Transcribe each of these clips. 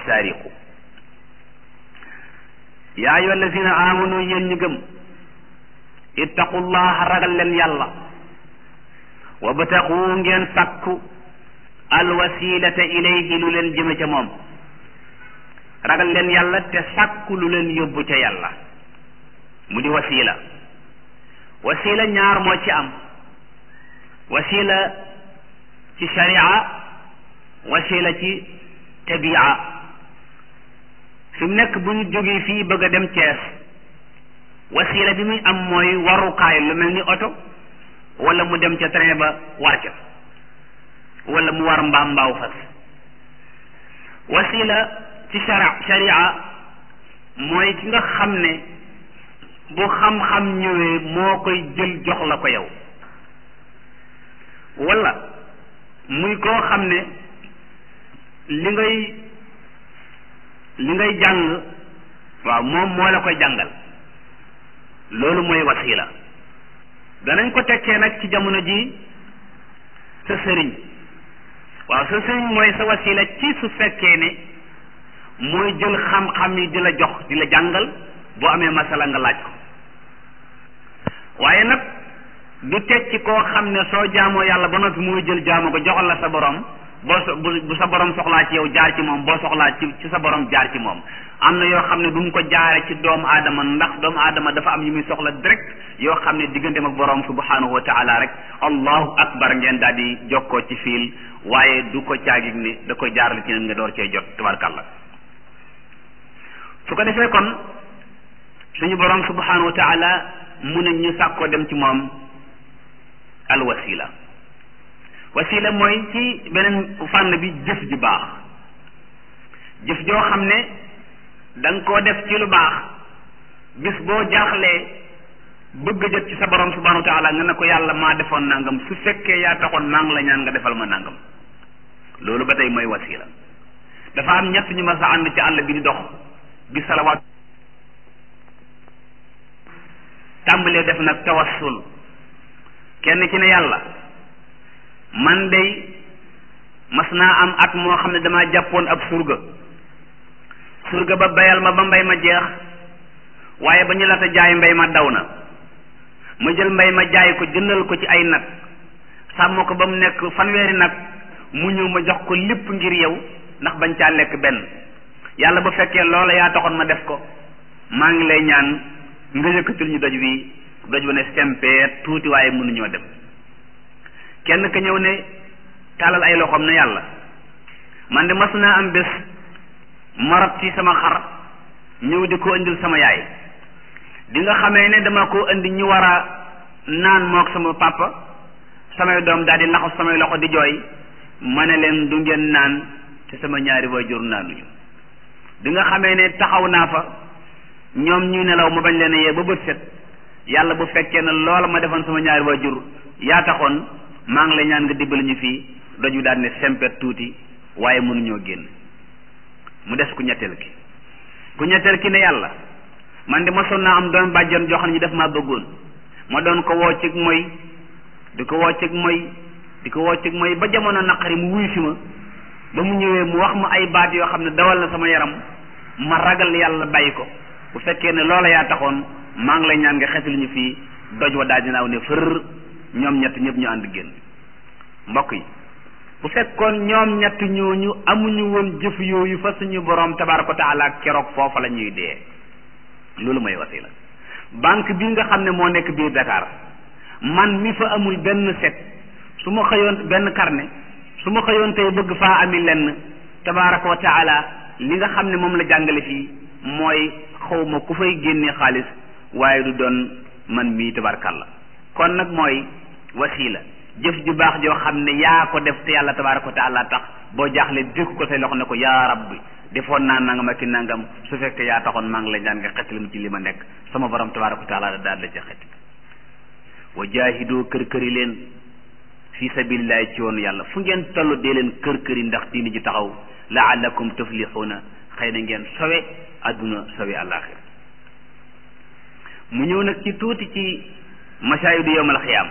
saariqu yaa ayyuha allazina amanu yéen ñu gëm ittaqullaha ragal leen yàlla wabtaqu ngeen sàkku alwasilata ilayhi lu leen jëme ca moom ragal leen yàlla te sàkku lu leen yóbbu ca yàlla mu di wasila wasila ñaar moo ci am wasila ci sharia wasila ci tabia fi mu nekk bu ñu jógee fii bëgg a dem Cees wasila bi muy am mooy warukaay lu mel ni oto wala mu dem ca train ba war ca wala mu war mbaam mbaaw fas wasila ci sharia sharia mooy ki nga xam ne bu xam-xam ñëwee moo koy jël jox la ko yow wala muy koo xam ne li ngay li ngay jàng waaw moom moo la koy jàngal loolu mooy wasila danañ ko tekkee nag ci jamono ji sa sëriñ waaw sa sëriñ mooy sa wasila ci su fekkee ne mooy jël xam-xam yi di la jox di la jàngal boo amee masala nga laaj ko waaye nag du tekki koo xam ne soo jaamoo yàlla ba noppi mooy jël jaamoo ko joxal la sa borom boo so bu sa borom soxlaa ci yow jaar ci moom boo soxlaa ci ci sa borom jaar ci moom am na yoo xam ne du mu ko jaare ci doomu aadama ndax doomu aadama dafa am yu muy soxla direct yoo xam ne digganteem ak borom subhanahu wa taala rek allahu akbar ngeen daal di jokkoo ci fiil waaye du ko caagig ni da koy jaarale ci nga door cee jot tabarkàlla su ko defee kon suñu borom subhanahu wa taala mu ne ñu sàkkoo dem ci moom al wasila wasila mooy ci beneen fànn bi jëf ju baax jëf joo xam ne da nga koo def ci lu baax bis boo jaaxlee bëgg jot ci sa borom subhanahu wa taala nga ne ko yàlla maa defoon nangam su fekkee yaa taxoon maa ngi la ñaan nga defal ma nangam loolu ba tey mooy wasila dafa am ñett ñu ma sa ànd ci àll bi di dox bi salawaat tàmbalee def nag tawassul kenn ci ne yàlla man day mas naa am at moo xam ne damaa jàppoon ab surga surga ba bayal ma ba mbay ma jeex waaye ba ñu la ta jaay mbay ma daw na ma jël mbay ma jaay ko jëndal ko ci ay nag sàmm ko ba mu nekk fanweeri nag mu ñëw ma jox ko lépp ngir yow ndax bañ caa lekk benn yàlla bu fekkee loola yaa taxoon ma def ko maa ngi lay ñaan nga yëkkatil ñu doj wi doj wa ne sempeet tuuti waaye mënuñoo dem kenn ka ñëw ne tàllal ay loxoom ne yàlla man de mas naa am bés marab ci sama xar ñëw di ko indil sama yaay di nga xamee ne dama ko indi ñu war a naan mook sama papa samay doom daal di laxas samay loxo di jooy ma ne leen du ngeen naan te sama ñaari waajur naanuñu di nga xamee ne taxaw naa fa ñoom ñuy nelaw ma bañ leen a yee ba bët set yàlla bu fekkee ne loola ma defoon sama ñaari waajur yaa taxoon maa ngi lay ñaan nga dimbali ñu fii doju daal ne sempet tuuti waaye mënuñoo génn mu des ku ñetteel ki ku ñetteel ki ne yàlla man de mosoon naa am doon bàjjan joo xam ne ñu def maa bëggoon ma doon ko woo cig mooy di ko woo cig mooy di ko woo cig mooy ba jamono naqari mu wuy si ma ba mu ñëwee mu wax ma ay baat yoo xam ne dawal na sama yaram ma ragal yàlla bàyyi ko bu fekkee ne loola yaa taxoon maa ngi lay ñaan nga xetal ñu fii doj wa daal dinaaw ne fër ñoom ñett ñëpp ñu ànd génn mbokk yi bu fekkoon ñoom ñett ñooñu amuñu woon jëf yooyu fa suñu borom tabaraka wa taala keroog foofa la ñuy dee loolu mooy wasila banque bi nga xam ne moo nekk biir Dakar man mi fa amul benn set su ma xëyoon benn carnet su ma xëyoon tey bëgg faa ami lenn tabaraka wa taala li nga xam ne moom la jàngale fii mooy xawma ku fay génnee xaalis waaye du doon man mii tabarakàllah kon nag mooy wasila jëf ju baax joo xam ne yaa ko def te yàlla tabaraka wa taala tax boo jaaxle dékk ko say loxo ne ko yaa rabbi defoon naa nangam ak ki nangam su fekkee yaa taxoon maa ngi lay ñaan nga xettali mu ci li ma nekk sama borom tabaraka wa taala daal la ca xett wa jaahidoo kër këri leen fi sabilillahi ci yoonu yàlla fu ngeen toll dee leen kër këri ndax diini ji taxaw laallakum tuflixuuna xëy na ngeen sowe adduna sowe àllaaxira mu ñëw nag ci tuuti ci masaayidu yowmal xiyaam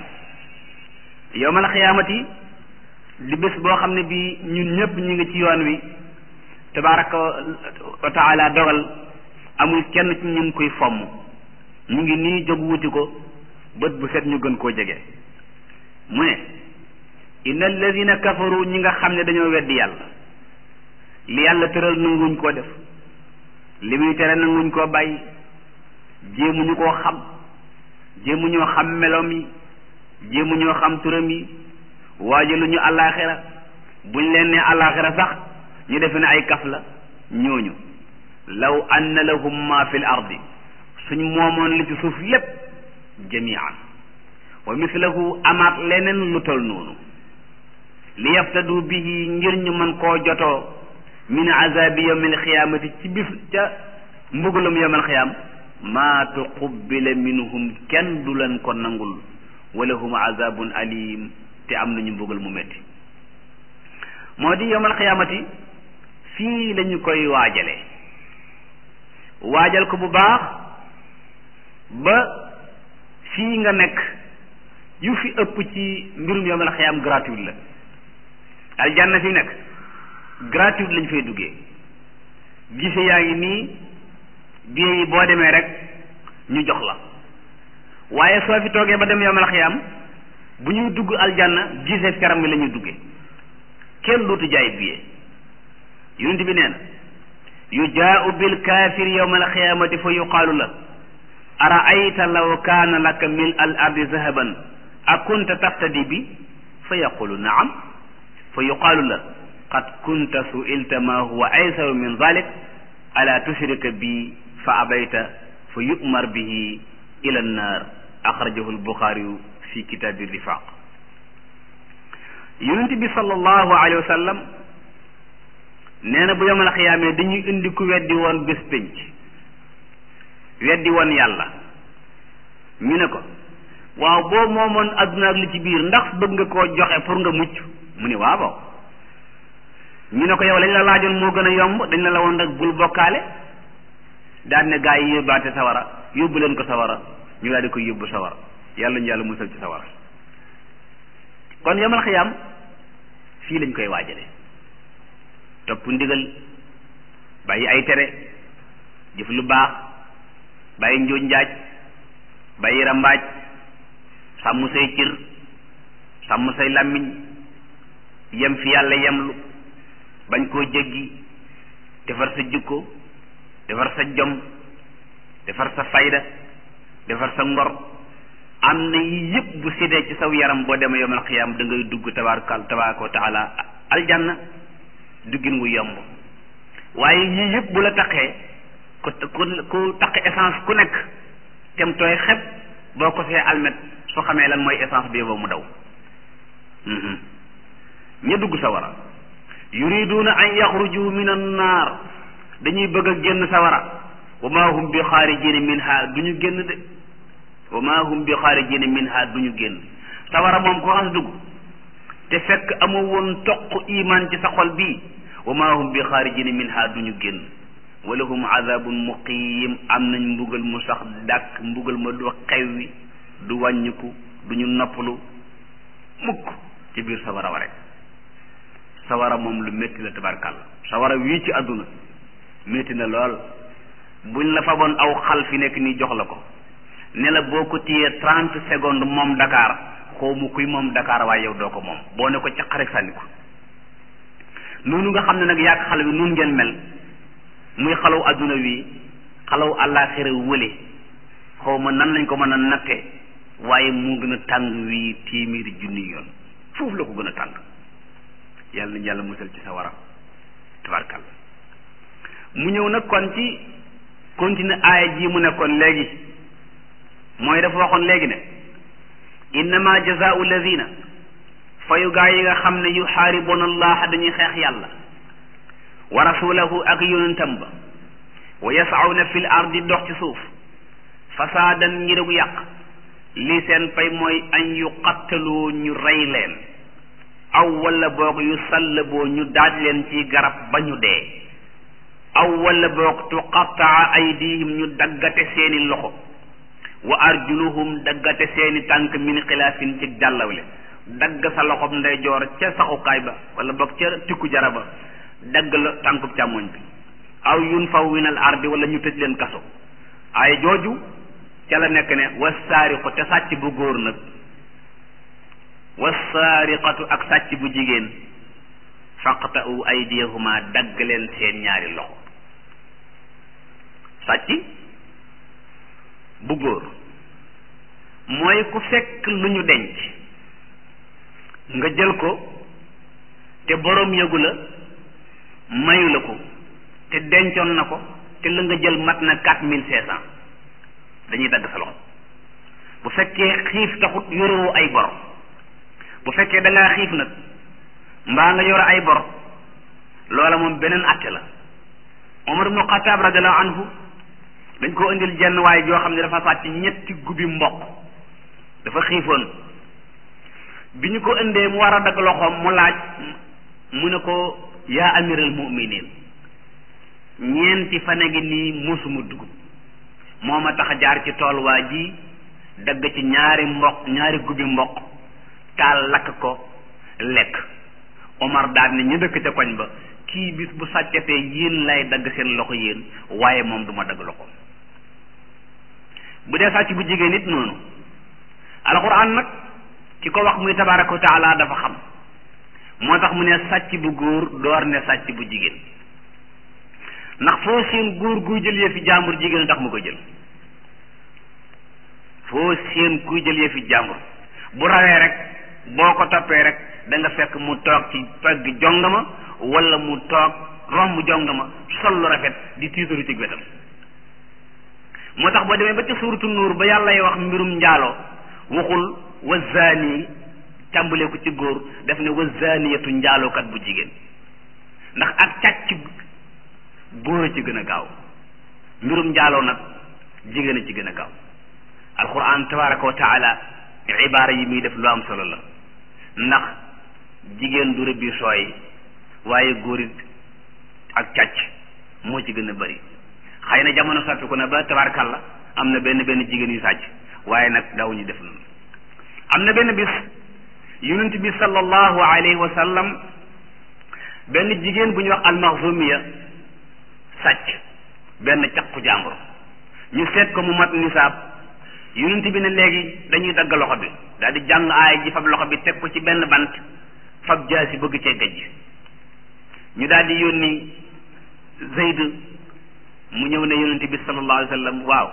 yowmal xiyaamati li bés boo xam ne bii ñun ñëpp ñu ngi ci yoon wi tabaraka wa taala dogal amul kenn ci ñun koy fomm ñu ngi nii jóg wuti ko bët bu set ñu gën koo jege mu ne inna alladina kafaru ñi nga xam ne dañoo weddi yàlla li yàlla tëral nanguñ koo def li muy tere nanguñ koo bàyyi jéemuñu koo xam jéemuñoo xam melom yi jéemuñoo xam turam yi waajaluñu àllaaxira buñ leen ne àllaaxira sax ñu defe ne ay kaf la ñooñu law anna lahum ma fi l ardi suñ moomoon li ci suuf lépp jamian wa mislahu amaat leneen lu tol noonu li yaftadu bihi ngir ñu mën koo jotoo min azabi yawmil xiyaamati ci bis ca mbugalum yawmal xiyaam maa tuqubbila minhum kenn du leen ko nangul walahum azabun alim te am nañu mbugal mu metti moo di yawmal xiyaamati fii lañu koy waajale waajal ko bu baax ba fii nga nekk yu fi ëpp ci mbirum yawmal xiyaam gratuit la aljanna fi nekk gratuit lañ fay duggee gise yaa ngi nii billet yi boo demee rek ñu jox la waaye soo fi toogee ba dem yawmal xiyaam bu ñuy dugg aljanna gise ferme mi la ñuy duggee kenn dootu jaay billet yonent bi nee na yujaau bil kaafir yawma alxiyaamati fa yuqaalu la araayta law kaana laka mil al ardi zahaban akunta taftadi bi fa yaqulu naam fa yuqaalu la qad kunta suilta ma huwa aysaru min dalik ala tushrika bi fa abayta fa yumar bihi ila annar axrajahu albuxaariyu fi kitaabi rifaq yonent bi sallallahu alayhi wa sallam nee na bu yomal xiyaamee dañuy indi ku weddi woon bés pénc weddi woon yàlla ñu ne ko waaw boo moomoon adduna ak li ci biir ndax bëgg nga koo joxe pour nga mucc mu ne waaw ñu ne ko yow lañ la laajoon moo gën a yomb dañ la la woon rek bul bokkaale daan ne gaa yi yóbbaate sawara yóbbu leen ko sawara ñu daal di koy yóbbu sawara yàlla ñu yàlla musal ci sawara kon yomal xiyaam fii lañ koy waajale topp ndigal bàyyi ay tere jëf lu baax bàyyi njuuj njaaj bàyyi rambaaj sàmm say cër sàmm say làmmiñ yem fi yàlla yemlu bañ koo jéggi defar sa jikko defar sa jom defar sa fayda defar sa ngor am na yi yëpp bu séddee ci saw yaram boo demee yomal xiyaam da ngay dugg tabaaraka tabaaraka wa taala aljanna duggin wu yomb waaye yii yëpp bu la taqee ku ku ku taq essence ku nekk tem tooy xeb boo ko see almet soo xamee lan mooy essence bi ba mu daw ña dugg sawara yuriduuna an yaxruju min annaar dañuy bëgg a génn sawara wa ma hum bi xaarijina minha du ñu génn de wa ma hum bi xaarijina minha du ñu génn sawara moom ko xas dugg te fekk amoo woon toq iman ci sa xol bii wa ma hum bi xaarijina minha du ñu génn wa lahum azabun muqiim am nañ mbugal mu sax dàkk mbugal ma du xewwi du wàññiku du ñu noppalu mukk ci biir sawara wa rek sawara moom lu métti la tabarkàlla sawara wii ci àdduna métti na lool buñ la faboon aw xal fi nekk nii jox la ko ne la boo ko téyee trente secondes moom Dakar xaw ma kuy moom Dakar waaye yow doo ko moom boo ne ko caq rek sànni ko noonu nga xam ne nag yàgg xale bi nun ngeen mel muy xalaw adduna wi xalaw àllaaxira wële xaw ma nan lañ ko mën a natte waaye mu gën a tàng wii téeméeri junni yoon foofu la ko gën a tàng yàlla nañ yàlla musal ci sa wara tabarkal mu ñëw nag kon ci continuer aaya ji mu nekkoon léegi mooy dafa waxoon léegi ne innama jazaau alladina fayu gaa yi nga xam ne yuxaaribuna allah dañuy xeex yàlla wa rasulahu ak yonentam ba wa yasawna fil ardi dox ci suuf fasaadan ngir yàq lii seen pay mooy an yuqattaloo ñu rey leen aw wala boog yu sallaboo ñu daaj leen ci garab ba ñu dee aw wala boog tuqattaa aydihim ñu daggate seeni loxo wa arjuluhum daggate seeni tànk min xilaafin ci jàllawle dagg sa loxob ndeyjoor ca saxukaay ba wala boog ca tikku jaraba dagg la tànkub càmmoñ bi aw yun faw winal ardi wala ñu tëj leen kaso ay jooju ca la nekk ne wasaariqu te sàcc bu góor nag wasaariqatu ak sàcc bu jigéen faqta'u aydiyahuma dagg leen seen ñaari loxo sàcc bu góor mooy ku fekk lu ñu denc nga jël ko te boroom yëgu la mayu la ko te dencoon na ko te la nga jël mat na quatre mille cinq cent dañuy dagg sa loxo bu fekkee xiif taxut yorewoo ay bor bu fekkee da ngaa xiif nag mbaa nga yore ay bor loola moom beneen àtte la Omar ibnu Xataab radiallahu anhu dañ koo indil jenn waaye joo xam ne dafa sàcc ñetti gubi mboq dafa xiifoon bi ñu ko indee mu war a dagg loxoom mu laaj mu ne ko yaa amiral mu'minin ñeenti fan a ngi nii musuma dugub moo ma tax a jaar ci tool waa ji dagg ci ñaari mboq ñaari gubi mboq taal lakk ko lekk Omar daal ne ñu dëkk ca koñ ba kii bis bu sàccatee yéen lay dagg seen loxo yéen waaye moom duma dagg loxo bu dee sàcc bu jigéen nit noonu alxuraan nag ki ko wax muy tabaraka wa taala dafa xam moo tax mu ne sàcc bu góor door ne sàcc bu jigéen ndax foo seen góor guy jël yëfi jàmbur jigéen tax mu ko jël foo seen kuy jël yëfi jàmbur bu rawee rek boo ko toppee rek da nga fekk mu toog ci pegg jongama wala mu toog romb jongama sol lu rafet di tiitaru ci wetam moo tax boo demee ba ca suuratu nuur ba yàlla wax mbirum njaaloo waxul wa zaani tàmbalee ko ci góor def ne wa zaaniyatu njaalookat bu jigéen ndax ak càcc góor a ci gën a gaaw mbirum njaaloo nag jigéen a ci gën a gaaw alquran tabaraka wa taala ibaara yi muy def lu am solo la ndax jigéen du rëbbi sooy waaye góor it ak càcc moo ci gën a bari xëy na jamono soppiku na ba tabarakalla am na benn benn jigéen yu sàcc waaye nag daawuñu def noonu am na benn bis yonent bi sallallahu alayhi wa sallam benn jigéen bu ñuy wax almaxzumiya sàcc benn caqu jàmbur ñu seet ko mu mat nisaab yonent bi ne léegi dañuy dagg loxo bi daal di jàng aay ji fab loxo bi teg ko ci benn bant fab jaasi bëgg cee gajj ñu daal di yónni Zayd mu ñëw ne yonent bi sallallahu alayhi wa sallam waaw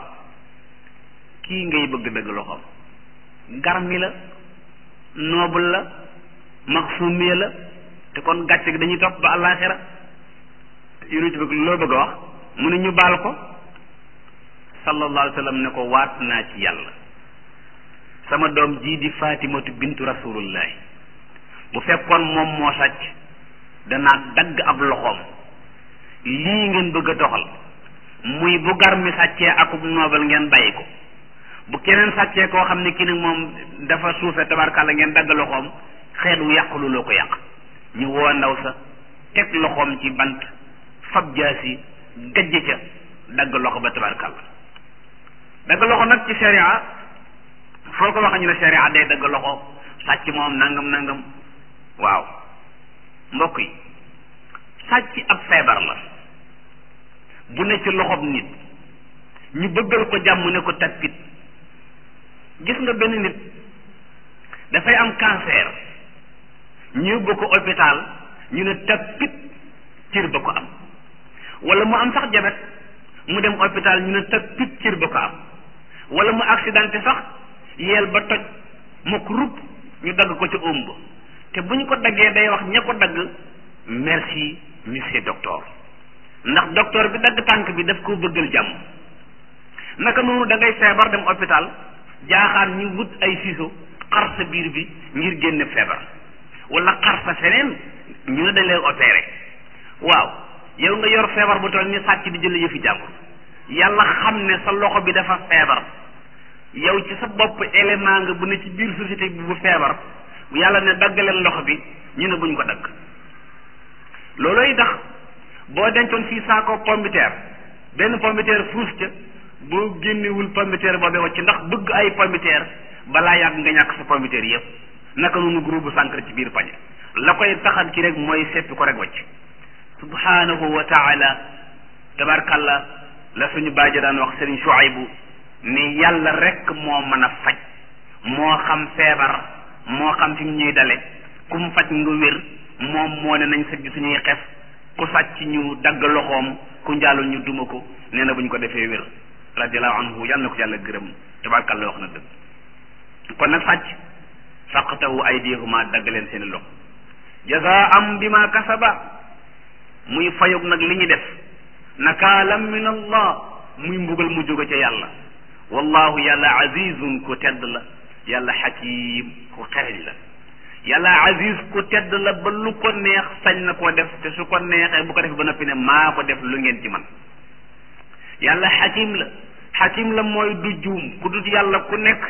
kii ngay bëgg dëgg loxoom garmi la noble la maxsumiya la te kon gàcce gi dañuy topp ba àllaaxira yonent bi loo bëgg a wax mu ne ñu baal ko sallallahu alayhi wa sallam ne ko waat naa ci yàlla sama doom jii di fatimatu bintu rasulullahi bu fekkoon moom moo sàcc danaa dagg ab loxoom lii ngeen bëgg a doxal muy bu gar mi sàccee akub noobal ngeen bàyyi ko bu keneen sàccee koo xam ne kii nag moom dafa suufe tabarkàlla ngeen dagg loxoom xeet wu yàqulu loo ko yàq ñu woo ndaw sa teg loxoom ci bant fab jaasi gajj ca dagg loxo ba tabarkàlla dagg loxo nag ci sharia foo ko wax ñu ne sharia day dagg loxo sàcc moom nangam nangam waaw mbokk yi sàcc ab feebar la bu ne ci loxob nit ñu bëggal ko jàmm ne ko tappit gis nga benn nit dafay am cancer ñu yóbbu ko hôpital ñu ne tappit cër ba ko am wala mu am sax jabet mu dem hôpital ñu ne tappit cër ba ko am wala mu accidenté sax yeel ba toj mokk rupp ñu dagg ko ci ëmb te bu ñu ko daggee day wax ña ko dagg merci monsieur docteur ndax docteur bi dagg tànk bi daf koo bëggal jàmm naka noonu da ngay feebar dem hôpital jaaxaar ñu wut ay ciseaux xar sa biir bi ngir génne feebar wala xar sa feneen ñu ne dañ lay opéré waaw yow nga yor feebar bu toll ni sàcc di jël yëfi jàmbur yàlla xam ne sa loxo bi dafa feebar yow ci sa bopp élément nga bu ne ci biir société bi bu feebar yàlla ne dagg leen loxo bi ñu ne buñ ko dagg loolooy tax boo dencoon fii saako pombiteer benn pombiteer fuus ca boo génnewul pombiteer boobee wacc ndax bëgg ay pombiteer balaa yàgg nga ñàkk sa pombiteer yëpp naka noonu groupe bu sànkar ci biir pañe la koy taxal ci rek mooy seppi ko rek wacc subhanahu wa taala tabarkalla la suñu bàyyi daan wax sëriñ Shuaybu ni yàlla rek moo mën a faj moo xam feebar moo xam fi ñuy dale ku mu faj nga wér moom moo ne nañ sëgg suñuy xef ku sàcc ñu dagg loxoom ku njaalul ñu duma ko nee na bu ñu ko defee wér radiallahu anhu yàlla na ko yàlla gërëm tabarkalla wax na dëgg kon nag sàcc faqtahu aydihuma dagg leen seeni loxo jazaam bima kasaba muy fayog nag li ñu def nakaalam min allah muy mbugal mu jóge ca yàlla wallahu yàlla azizun ku tedd la yàlla xakim ku xereñ la yàlla aziz ku tedd la ba lu ko neex sañ na koo def te su ko neexee bu ko def ba noppi ne maa ko def lu ngeen ci man yàlla xakim la xakim la mooy du juum ku dut yàlla ku nekk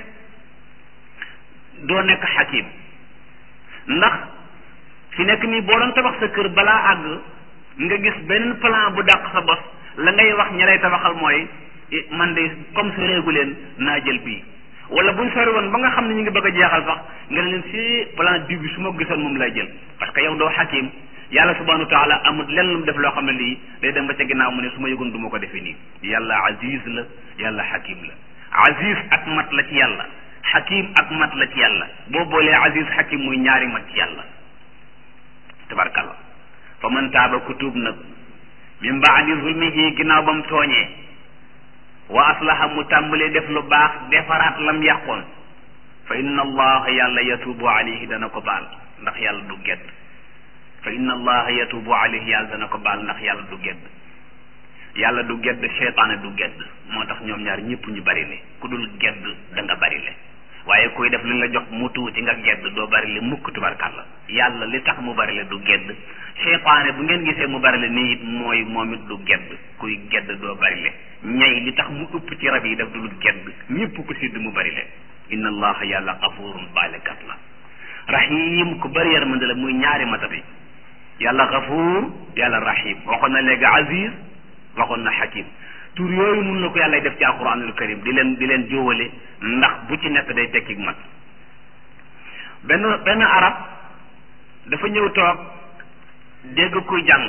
doo nekk xakim ndax fi nekk nii boo doon tabax sa kër balaa àgg nga gis benn plan bu dàq sa bos la ngay wax ña lay tabaxal mooy man de comme sa réegu leen naa jël bii wala buñ sori woon ba nga xam ne ñu ngi bëgg a jeexal sax nga ne leen si plan diw bi su ma gisoon moom lay jël parce que yow doo xakim yàlla subhanahu wa taala amul lenn lu mu def loo xam ne lii day dem ba ca ginnaaw mu ne su ma yëgoon du ma ko defee nii yàlla aziz la yàlla xakim la aziz ak mat la ci yàlla xakim ak mat la ci yàlla boo boolee aziz xakim muy ñaari mat ci yàlla tabarkalla fa man taaba ku tuub nag min baadi zulmihi ginnaaw ba mu tooñee wa aslaha mu tàmbalee def lu baax defaraat lam yàqoon fa inna allaha yàlla yatubu alayhi dana ko baal ndax yàlla du gedd fa inna allaha yatubu alayhi yàlla dana ko baal ndax yàlla du gedd yàlla du gedd seytaane du gedd moo tax ñoom ñaar ñëpp ñu bari le ku dul gedd da nga bari le waaye kuy def li la jox mu tuuti nga gedd doo bari le mukk tubarkàlla yàlla li tax mu bari le du gedd seytaane bu ngeen gisee mu bari le nii it mooy moom it du gedd kuy gedd doo bari le ñay li tax mu ëpp ci rab yi daf dul gedd ñëpp ko sidd mu bari le inna allaha yàlla xafurun baalekat la rahim ku bari yërmande la muy ñaari matati yàlla xafuur yàlla rahim waxoon na léegi aziz waxoon na xakim tur yooyu mun la ko yàlla def ci alquranul karim di leen di leen jóowale ndax bu ci nekk day tekki mat benn benn arab dafa ñëw toog dégg kuy jàng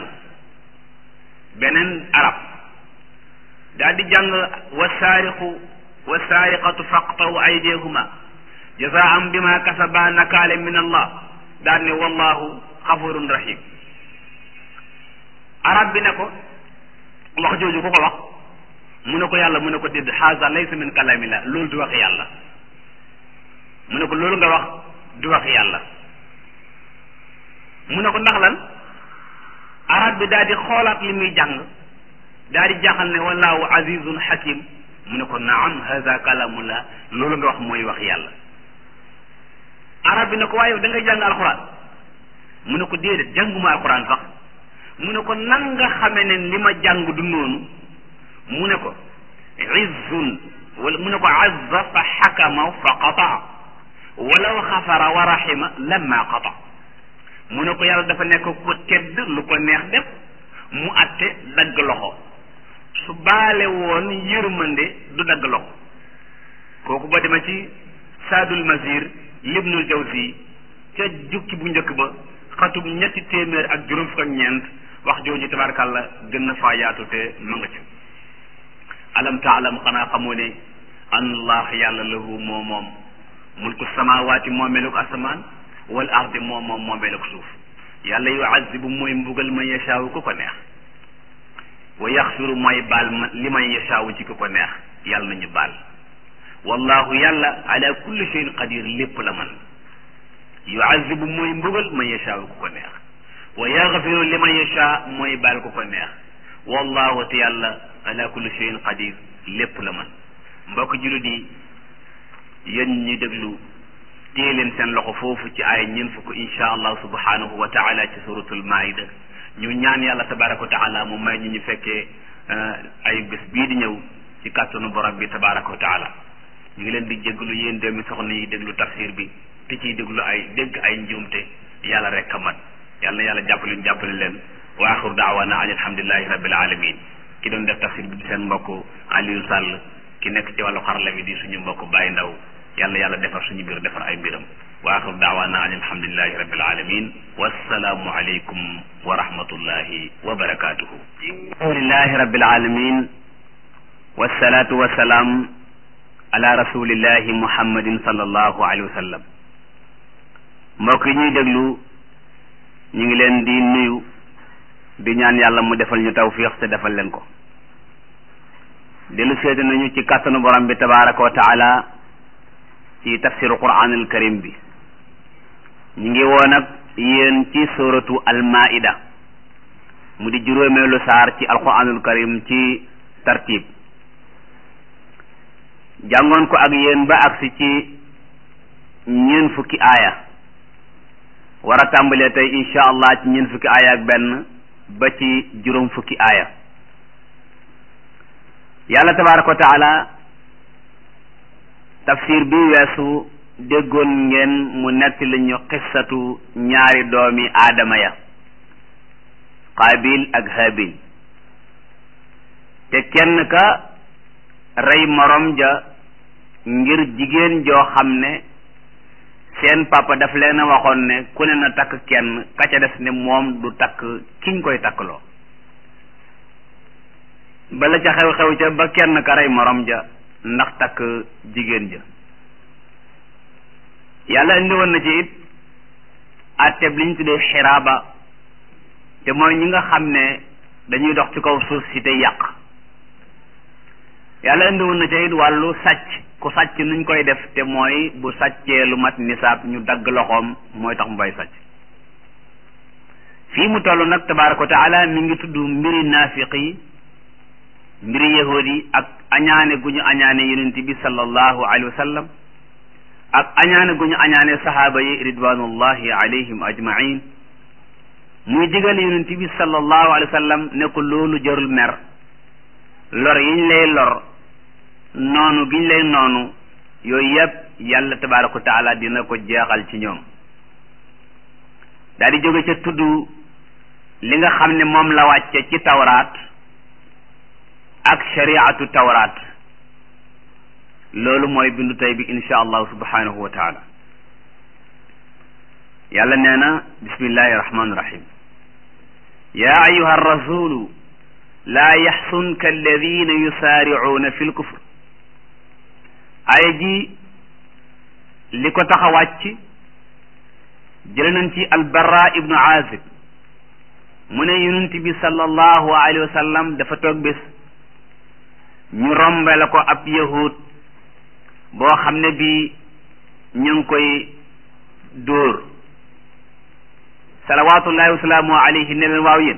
beneen arab daal di jàng wa saariqu wa saariqatu faqtaw aydihuma jazaam bima kasaba nakaale min allah daal ne wallahu xafurun rahim arab bi ne ko wax jooju ku ko wax mu ne ko yàlla mu ne ko dédd haza laysa min kalamillah loolu du wax yàlla mu ne ko loolu nga wax du wax yàlla mu ne ko ndax lan arab bi daal di xoolaat li muy jàng daal di jaaxal ne wallahu azizun hakim mu ne ko naam haza kalamullah loolu nga wax mooy wax yàlla arab bi ne ko waaye da ngay jàng alquran mu ne ko déedéet jànguma alquran sax mu ne ko nan nga xame ne li ma jàng du noonu mu ne ko izzun wala mu ne ko azza fa xakama fa qataa walaw xafara wa rahima lamma qata mu ne ko yàlla dafa nekk ko tedd lu ko neex def mu atte dagg loxo su baale woon yërmande du dagg loxo kooku ba dema ci saadul masir libnul jawzi ca jukki bu njëkk ba xatub ñetti téeméer ak juróom fukk ak ñeent wax jooju tabarkàlla gën na faa yaatu te ma nga ci alam taalam xanaa xamoo ne an allah yàlla lahu moo moom mulku samawaati moomeeluk asamaan wal ardi moom moom moomeeluk suuf yàlla yuazibu mooy mbugal man yashaawu ku ko neex wa yaxfiru mooy baal ma li man yashaawu ci ku ko neex yàlla nañu baal wallahu yàlla ala kulli shay'in qadir lépp la man yuazibu mooy mbugal man yashaawu ku ko neex wa yaxfiru li man yashaa mooy baal ku ko neex wallahu te yàlla ala kulli shay'in qadir lépp la man mbokk jullit yi yéen ñi déglu téye leen seen loxo foofu ci ay ñeent fukk insha allah subhanahu wa taala ci suratul maida ñu ñaan yàlla tabaraka wa taala mu may ñu ñu fekkee ay bés bii di ñëw ci kàttanu borom bi tabaraka wa taala ñu ngi leen di jéglu yéen doomi soxna yi déglu tafsir bi te ciy déglu ay dégg ay njuumte yàlla rek a mat yàlla na yàlla jàppale ñu jàppale leen wa axiru daawana an alhamdulillahi rabbil alamin ki doon def tafsir bi di seen mbokk Aliou Sall ki nekk ci wàllu xarala bi di suñu mbokk Baye Ndaw yàlla yàlla defar suñu mbir defar ay mbiram wa axiru daawaana an alhamdulillahi rabbil alamin wassalaamu aleykum wa rahmatullahi wa barakatuhu alhamdulillahi rabbil alamin wassalatu wassalaam ala rasulillahi muhammadin sallallahu alayhi wa sallam mbokk yi ñuy déglu ñu ngi leen di nuyu di ñaan yàlla mu defal ñu tawfiix te defal leen ko dellu seeti nañu ci kàttanu borom bi tabaraka wa taala ci tafsiru quranul karim bi ñu ngi woon ak yéen ci suratu almaida mu di juróomeelu saar ci alquranul karim ci tartib jàngoon ko ak yéen ba agsi ci ñeen fukki aaya war a tàmbalee tey insha allah ci ñeen fukki aaya ak benn ba ci juróom fukki aaya yàlla tabaraka wa taala tafsir bi weesu déggoon ngeen mu netti la ñu xissatu ñaari doomi aadama ya qaabil ak habil te kenn ka rey morom ja ngir jigéen joo xam ne seen papa daf leen a waxoon ne ku ne na takk kenn ka ca des ne moom du takk kiñ koy takkloo bala ca xew-xew ca ba kenn ka rey morom ja ndax takk jigéen ja yàlla indi woon na ci it atteb li ñu tuddee xiraaba te mooy ñi nga xam ne dañuy dox ci kaw suuf si te yàq yàlla indi woon na ci it wàllu sàcc ku sàcc nuñ koy def te mooy bu sàccee lu mat nisaab ñu dagg loxoom mooy tax mu bay sàcc fii mu toll nag tabaraka wa taala mi ngi tudd mbiri naafiq yi mbiri yahuud yi ak añaane gu ñu añaane yonent bi sallallahu alayhi wa sallam ak añaane gu ñu añaane sahaaba yi ridwanullahi alayhim ajmain muy digal yonent bi sallallahu alayhi wa sallam ne ko loolu jarul mer lor yiñ lay lor noonu giñ lay noonu yooyu yëpp yàlla tabaraka wa taala dina ko jeexal ci ñoom daal di jóge ca tudd li nga xam ne moom la wàcce ci tawraat ak shariatu tawraat loolu mooy bindu tey bi insha allahu subhanahu wa taala yàlla nee na bismillahi rahmani rahim ya ayuha rasulu laa yaxsunka alladina yusaaricuuna fi lkufr aaya ji li ko tax a wàcc jële nañ ci albarra ibnu azib mu ne yonent bi sallallahu alayhi wa sallam dafa toog bés ñu rombe la ko ab yahud boo xam ne bi ñu ngi koy dóor salawatullahi wasalaamu alayhi ne leen waaw yéen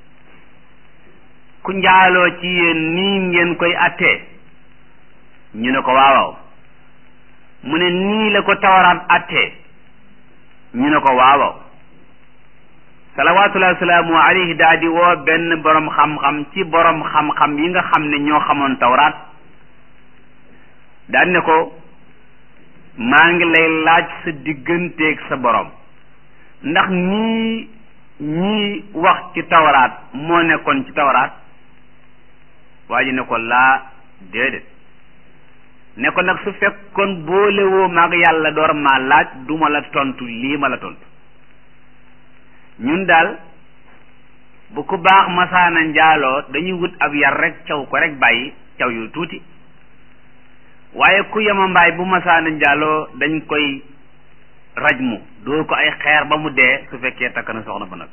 ku njaaloo ci yéen nii ngeen koy attee ñu ne ko waawaaw mu ne nii la ko tawaraat attee ñu ne ko waawaaw salawatullahi wasalaamu alayhi daal di woo benn borom xam-xam ci borom xam-xam yi nga xam ne ñoo xamoon tawraat daan ne ko maa ngi lay laaj sa digganteeg sa borom ndax nii ñii wax ci tawraat moo nekkoon ci tawraat waa ji ne ko laa déedéet ne ko nag su fekkoon boolewoo maag yàlla door maa laaj du ma la tontu lii ma la tontu ñun daal bu ku baax masaana njaaloo dañuy wut ab yar rek caw ko rek bàyyi caw yu tuuti waaye ku yema mbaay bu masaana njaaloo dañ koy rajmu dóor ko ay xeer ba mu dee su fekkee takk na soxna ba nag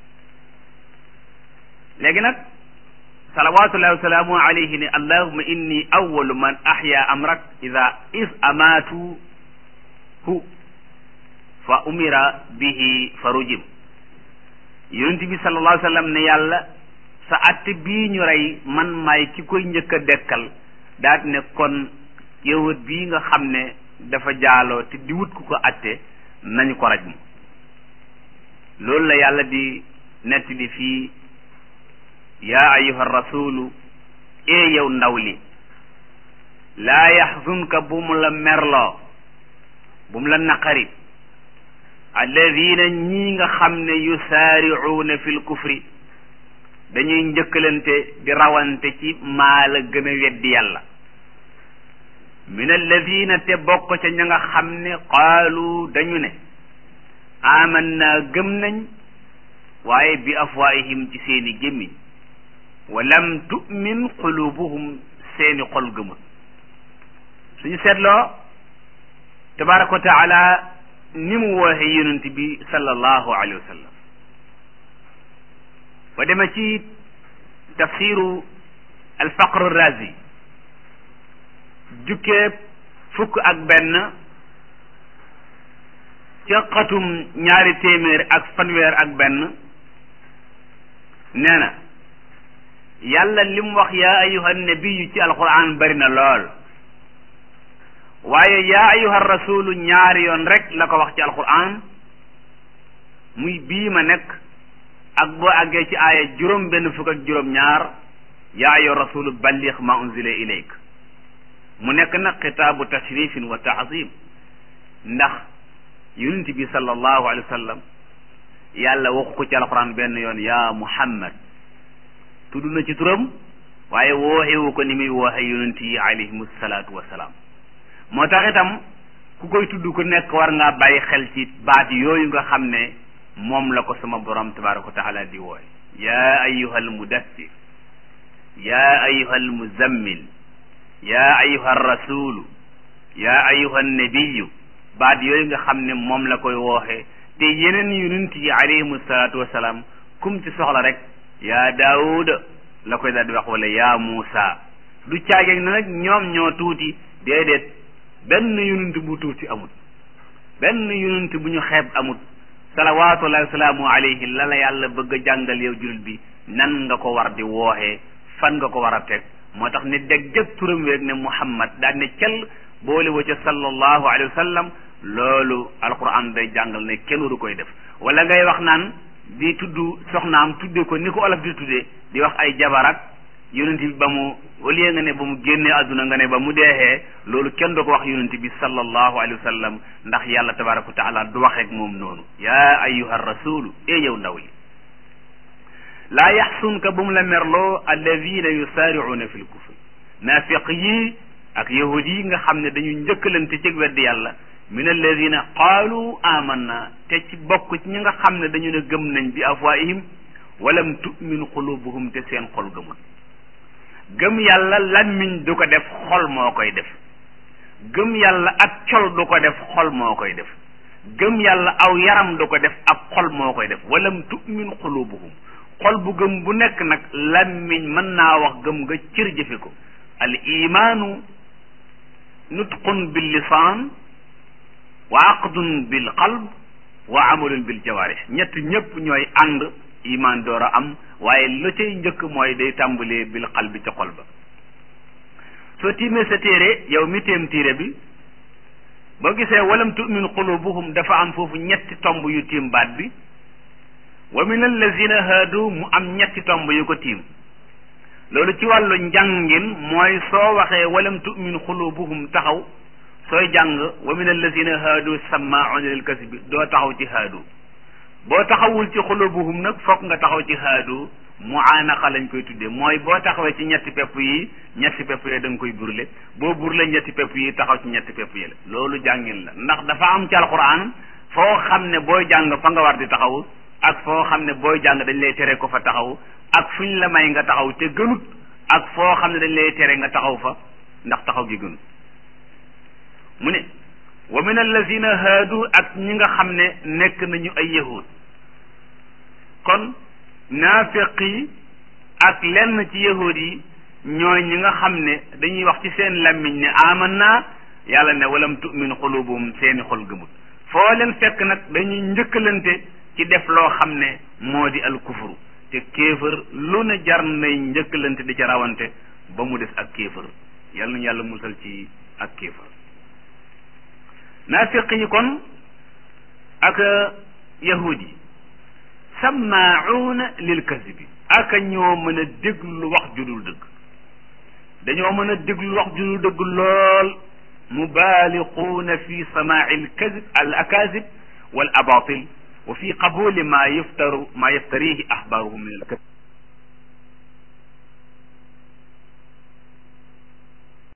léegi nag salawatullahi wasalaamu alayhi ne allahuma inni awalu man ahya amrak ida is amaatu hu fa umira bihi fa rujim yonent bi sallallahu alayhi wa sallam ne yàlla sa atte bii ñu rey man maay ki koy njëkk a dekkal daat ne kon yahud bii nga xam ne dafa jaaloo te di wut ku ko atte nañu ko raj mu loolu la yàlla di nettali fii yaa ayuha rasulu ee yow ndaw li laa yaxzunka bu mu la merloo bu mu la naqari alladina ñii nga xam ne yusaaricuuna fi lkufri dañuy njëkkalante di rawante ci maa la gën a weddi yàlla min alladina te bokk ca ña nga xam ne qaalu dañu ne aman naa gëm nañ waaye bi afwaihim ci seeni gémmiñ wa lam tu'min qulubuhum seeni xol gëmul suñu seetloo tabaraka wa taala ni mu wooxe yonent bi sallallahu alayhi wa sallam ba dema ci tafsiru alfaqru razi jukkee fukk ak benn ca xatum ñaari téeméer ak fanweer ak benn nee na yàlla li mu wax yaa ayuha nabiyu ci alquran bari na lool waaye yaa ayuha rasulu ñaari yoon rek la ko wax ci alquran muy bii ma nekk ak boo àggee ci aaya juróom benn fukk ak juróom ñaar yaa ayuha rasulu balligh ma unzila ilayk mu nekk nag xitaabu tashrifin wa taazim ndax yonent bi sallallahu alayhi wa sallam yàlla waxu ko ci alquran benn yoon yaa muhammad tudd na ci turam waaye wooxewu ko ni muy wooxe yonent yi alayhimu salaatu wasalaam moo tax itam ku koy tudd ku nekk war ngaa bàyyi xel ci baat yooyu nga xam ne moom la ko sama borom tabaraka wa taala di wooye yaa ayuha almudassir yaa ayuha almuzammil yaa ayuha rasulu yaa ayuha nabiyu baat yooyu nga xam ne moom la koy wooxe te yeneen yonent yi alayhimu salaatu wasalaam kum ci soxla rek yaa daawuda la koy daal di wax wala yaa muusa du caageeg na nag ñoom ñoo tuuti déedéet benn yonent bu tuuti amut benn yonent bu ñu xeeb amut salawaatullahi wasalaamu alayhi la la yàlla bëgg a jàngal yow jullit bi nan nga ko war di wooxee fan nga ko war a teg moo tax ne deg jëg turam weeg ne muhammad daal ne cel boole wa ca sallallahu alayhi wa sallam loolu alquran day jàngal ne kenn waru koy def wala ngay wax naan di tudd soxnaam tudde ko ni ko olof di tuddee di wax ay jabarak yonent bi ba mu au lieu nga ne ba mu génnee àdduna nga ne ba mu deexee loolu kenn du ko wax yonent bi sallallahu alayhi wa sallam ndax yàlla tabaraka wa taala du waxeek moom noonu yaa ayyuha rasulu e yow ndaw li laa yaxsunka bu mu la merloo alladina yusaaricuuna fi lkufri naafiq yi ak yahud yi nga xam ne dañu njëkkalante ci weddi yàlla min alladina qaalu amanna te ci bokk ci ñi nga xam ne dañu ne gëm nañ bi afwaihim walam tu'min qulubuhum te seen xol gëmul gëm yàlla làmmiñ du ko def xol moo koy def gëm yàlla ak col du ko def xol moo koy def gëm yàlla aw yaram du ko def ab xol moo koy def walam tu'min qulubuhum xol bu gëm bu nekk nag làmmiñ mën naa wax gëm nga cër jëfe ko al imaanu nutqun bil lisaan wa aqdun bil qalb wa amalun bil jawaarih ñett ñëpp ñooy ànd iman door a am waaye la cay njëkk mooy day tàmbalee bil qalbi ca xol ba soo tiimee sa téere yow mi téem téere bi boo gisee walam tu'min qulubuhum dafa am foofu ñetti tomb yu tiim baat bi wa min allazina haadu mu am ñetti tomb yu ko tiim loolu ci wàllu njàngin mooy soo waxee walam tu'min qulubuhum taxaw sooy jàng wa min allazina haadu sammaa'una lil kasbi doo taxaw ci haadu boo taxawul ci xulubuhum nag fokk nga taxaw ci haadu muaanaqa lañ koy tuddee mooy boo taxawee ci ñetti pepp yi ñetti pepp yi da nga koy burle boo burle ñetti pepp yi taxaw ci ñetti pepp yi la loolu jàngin la ndax dafa am ci alquran foo xam ne booy jàng fa nga war di taxaw ak foo xam ne booy jàng dañ lay tere ko fa taxaw ak fuñ la may nga taxaw te gënut ak foo xam ne dañ lay tere nga taxaw fa ndax taxaw gi gënut mu ne wa min allazina haadu ak ñi nga xam ne nekk nañu ay yahud kon naafiq yi ak lenn ci yahud yi ñooy ñi nga xam ne dañuy wax ci seen làmmiñ ne aman naa yàlla ne walam tu'min xulubuhum seeni xol gëmut foo leen fekk nag dañuy njëkkalante ci def loo xam ne moo di al kufru te kéefër lu ne jar nay njëkkalante di ca rawante ba mu des ak kéefër yàlla nañu yàlla musal ci ak kéefër naafiq yi kon ak yahud yi sammaauuna lil kasibi ak ñoo mën a déglu wax ju dul dëgg dañoo mën a déglu wax ju dul dëgg lool mubaaliquuna fi samaai al kasib al akasib wal abatil wa fi qabuli ma yaftaru ma yaftarihi ahbaaruhum min al kasib